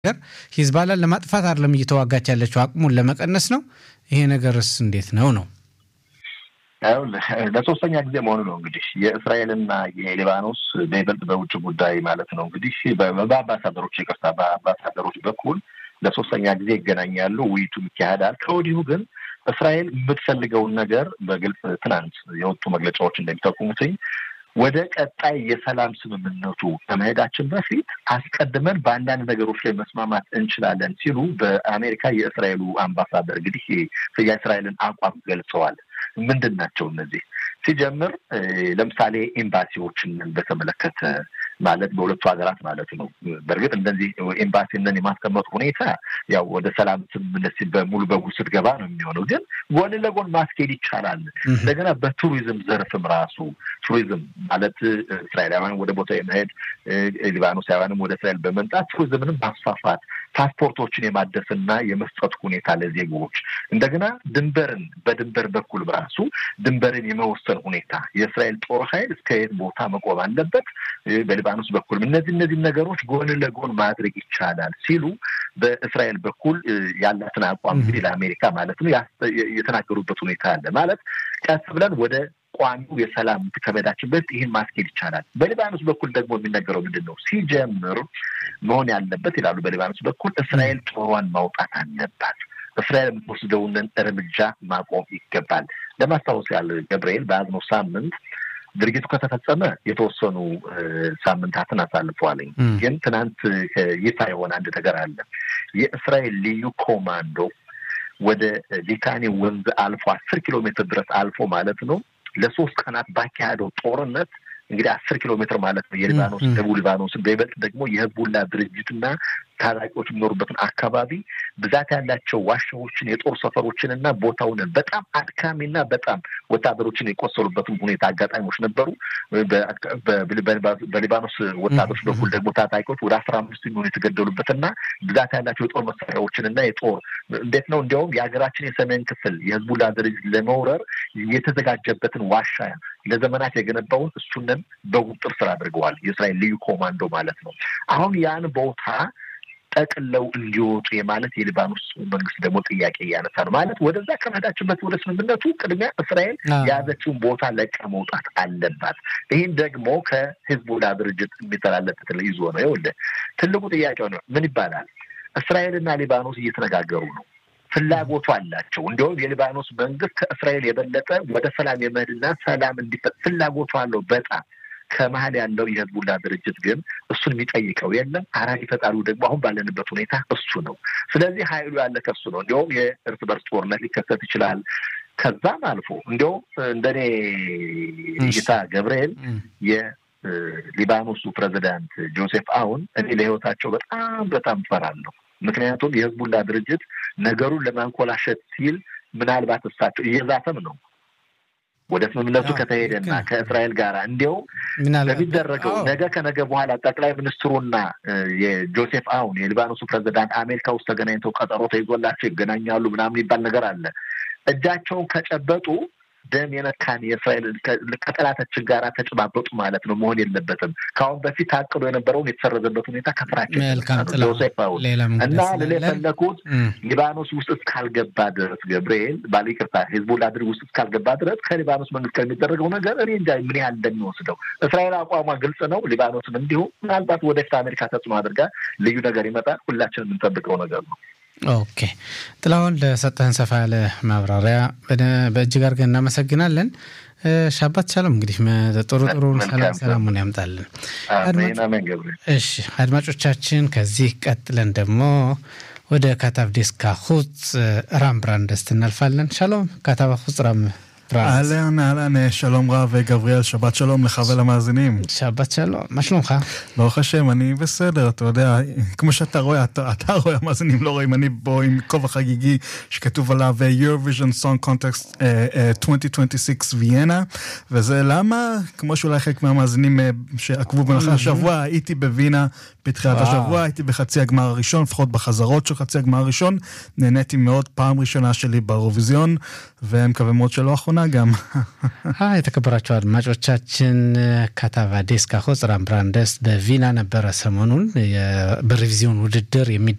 ነገር ሂዝባላን ለማጥፋት አይደለም እየተዋጋች ያለችው አቅሙን ለመቀነስ ነው። ይሄ ነገርስ እንዴት ነው ነው? ለሶስተኛ ጊዜ መሆኑ ነው እንግዲህ የእስራኤልና የሊባኖስ በይበልጥ በውጭ ጉዳይ ማለት ነው እንግዲህ በአምባሳደሮች ይቅርታ፣ በአምባሳደሮች በኩል ለሶስተኛ ጊዜ ይገናኛሉ፣ ውይይቱም ይካሄዳል። ከወዲሁ ግን እስራኤል የምትፈልገውን ነገር በግልጽ ትናንት የወጡ መግለጫዎች እንደሚጠቁሙትኝ ወደ ቀጣይ የሰላም ስምምነቱ ከመሄዳችን በፊት አስቀድመን በአንዳንድ ነገሮች ላይ መስማማት እንችላለን ሲሉ በአሜሪካ የእስራኤሉ አምባሳደር እንግዲህ የእስራኤልን አቋም ገልጸዋል። ምንድን ናቸው እነዚህ? ሲጀምር ለምሳሌ ኤምባሲዎችን በተመለከተ ማለት በሁለቱ ሀገራት ማለት ነው። በእርግጥ እንደዚህ ኤምባሲንን የማስቀመጡ ሁኔታ ያው ወደ ሰላም ስምምነት በሙሉ በሙሉ ስትገባ ነው የሚሆነው። ግን ጎን ለጎን ማስኬድ ይቻላል። እንደገና በቱሪዝም ዘርፍም ራሱ ቱሪዝም ማለት እስራኤላውያን ወደ ቦታ የመሄድ ሊባኖሳውያንም ወደ እስራኤል በመምጣት ቱሪዝምንም ማስፋፋት ፓስፖርቶችን የማደስና የመስጠት ሁኔታ ለዜጎች እንደገና ድንበርን በድንበር በኩል በራሱ ድንበርን የመወሰን ሁኔታ የእስራኤል ጦር ኃይል እስከ የት ቦታ መቆም አለበት በሊባኖስ በኩልም እነዚህ እነዚህ ነገሮች ጎን ለጎን ማድረግ ይቻላል ሲሉ በእስራኤል በኩል ያላትን አቋም እንግዲህ ለአሜሪካ ማለት ነው የተናገሩበት ሁኔታ አለ። ማለት ቀስ ብለን ወደ ቋሚው የሰላም ከመሄዳችን በፊት ይህን ማስኬድ ይቻላል። በሊባኖስ በኩል ደግሞ የሚነገረው ምንድን ነው? ሲጀምር መሆን ያለበት ይላሉ። በሊባኖስ በኩል እስራኤል ጦሯን ማውጣት አለባት። እስራኤል የምትወስደውን እርምጃ ማቆም ይገባል። ለማስታወስ ያለ ገብርኤል በያዝነው ሳምንት ድርጊቱ ከተፈጸመ የተወሰኑ ሳምንታትን አሳልፈዋለኝ። ግን ትናንት ይፋ የሆነ አንድ ነገር አለ። የእስራኤል ልዩ ኮማንዶ ወደ ሊታኒ ወንዝ አልፎ አስር ኪሎ ሜትር ድረስ አልፎ ማለት ነው ለሶስት ቀናት ባካሄደው ጦርነት እንግዲህ አስር ኪሎ ሜትር ማለት ነው የሊባኖስ ደቡብ ሊባኖስን በይበልጥ ደግሞ የህዝቡላ ድርጅትና ታጣቂዎች የሚኖሩበትን አካባቢ ብዛት ያላቸው ዋሻዎችን፣ የጦር ሰፈሮችን እና ቦታውን በጣም አድካሚና በጣም ወታደሮችን የቆሰሉበትም ሁኔታ አጋጣሚዎች ነበሩ። በሊባኖስ ወታደሮች በኩል ደግሞ ታጣቂዎች ወደ አስራ አምስት የሚሆኑ የተገደሉበትና ብዛት ያላቸው የጦር መሳሪያዎችን እና የጦር እንዴት ነው እንዲያውም የሀገራችን የሰሜን ክፍል የህዝቡላ ድርጅት ለመውረር የተዘጋጀበትን ዋሻ ለዘመናት የገነባውን እሱንን በቁጥጥር ስር አድርገዋል። የእስራኤል ልዩ ኮማንዶ ማለት ነው። አሁን ያን ቦታ ጠቅለው እንዲወጡ የማለት የሊባኖስ መንግስት ደግሞ ጥያቄ እያነሳ ነው። ማለት ወደዛ ከመሄዳችን በፊት ወደ ስምምነቱ ቅድሚያ እስራኤል የያዘችውን ቦታ ለቃ መውጣት አለባት። ይህን ደግሞ ከሂዝቦላ ድርጅት የሚተላለፍ ይዞ ነው። ይኸውልህ ትልቁ ጥያቄው ነው ምን ይባላል? እስራኤልና ሊባኖስ እየተነጋገሩ ነው። ፍላጎቱ አላቸው። እንዲሁም የሊባኖስ መንግስት ከእስራኤል የበለጠ ወደ ሰላም የመሄድና ሰላም እንዲፈጥ ፍላጎቱ አለው በጣም ከመሀል ያለው የህዝቡላ ድርጅት ግን እሱን የሚጠይቀው የለም። አራጅ ፈጣሪው ደግሞ አሁን ባለንበት ሁኔታ እሱ ነው። ስለዚህ ሀይሉ ያለ ከሱ ነው። እንዲሁም የእርስ በርስ ጦርነት ሊከሰት ይችላል። ከዛም አልፎ እንዲሁም እንደኔ እይታ ገብርኤል የሊባኖሱ ፕሬዚዳንት ጆሴፍ አውን እኔ ለህይወታቸው በጣም በጣም ፈራለሁ። ምክንያቱም የህዝቡላ ድርጅት ነገሩን ለማንኮላሸት ሲል ምናልባት እሳቸው እየዛተም ነው ወደ ስምምነቱ ከተሄደና ከእስራኤል ጋር እንዲያውም በሚደረገው ነገ ከነገ በኋላ ጠቅላይ ሚኒስትሩና የጆሴፍ አውን የሊባኖሱ ፕሬዚዳንት አሜሪካ ውስጥ ተገናኝተው ቀጠሮ ተይዞላቸው ይገናኛሉ ምናምን ይባል ነገር አለ። እጃቸውን ከጨበጡ ደም የነካን የእስራኤል ከጠላታችን ጋር ተጨባበጡ ማለት ነው። መሆን የለበትም። ከአሁን በፊት ታቅዶ የነበረውን የተሰረዘበት ሁኔታ ከስራችን ጆሴፍ አውን እና ልል የፈለኩት ሊባኖስ ውስጥ እስካልገባ ድረስ ገብርኤል ባለ ይቅርታ ሂዝቡላ ድርግ ውስጥ እስካልገባ ድረስ ከሊባኖስ መንግስት ከሚደረገው ነገር እኔ እንጃ ምን ያህል እንደሚወስደው። እስራኤል አቋሟ ግልጽ ነው። ሊባኖስም እንዲሁ ምናልባት ወደፊት አሜሪካ ተጽዕኖ አድርጋ ልዩ ነገር ይመጣል። ሁላችን የምንጠብቀው ነገር ነው። ኦኬ ጥላሁን ለሰጠህን ሰፋ ያለ ማብራሪያ በእጅግ አድርገን እናመሰግናለን። ሻባት ቻለም እንግዲህ ጥሩ ጥሩ ሰላም ሰላሙን ያምጣልን። እሺ አድማጮቻችን፣ ከዚህ ቀጥለን ደግሞ ወደ ካታብ ዴስካ ሁፅ ራም ብራንደስት እናልፋለን። ሻሎም ካታብ ሁፅ ራም אהלן, אהלן, שלום רב גבריאל, שבת שלום לך ולמאזינים. שבת שלום, מה שלומך? ברוך השם, אני בסדר, אתה יודע, כמו שאתה רואה, אתה, אתה רואה, המאזינים לא רואים, אני פה עם כובע חגיגי שכתוב עליו Eurovision Song Contest uh, uh, 2026 ויאנה, וזה למה, כמו שאולי חלק מהמאזינים uh, שעקבו במהלך השבוע, הייתי בווינה בתחילת השבוע, הייתי בחצי הגמר הראשון, לפחות בחזרות של חצי הגמר הראשון, נהניתי מאוד, פעם ראשונה שלי באירוויזיון, ומקווה מאוד שלא אחרונה. גם. የተከበራቸው አድማጮቻችን ካታቫዴስ ካሆ ጽራም ብራንደስ በቪና ነበረ ሰሞኑን በሬቪዚዮን ውድድር የሚ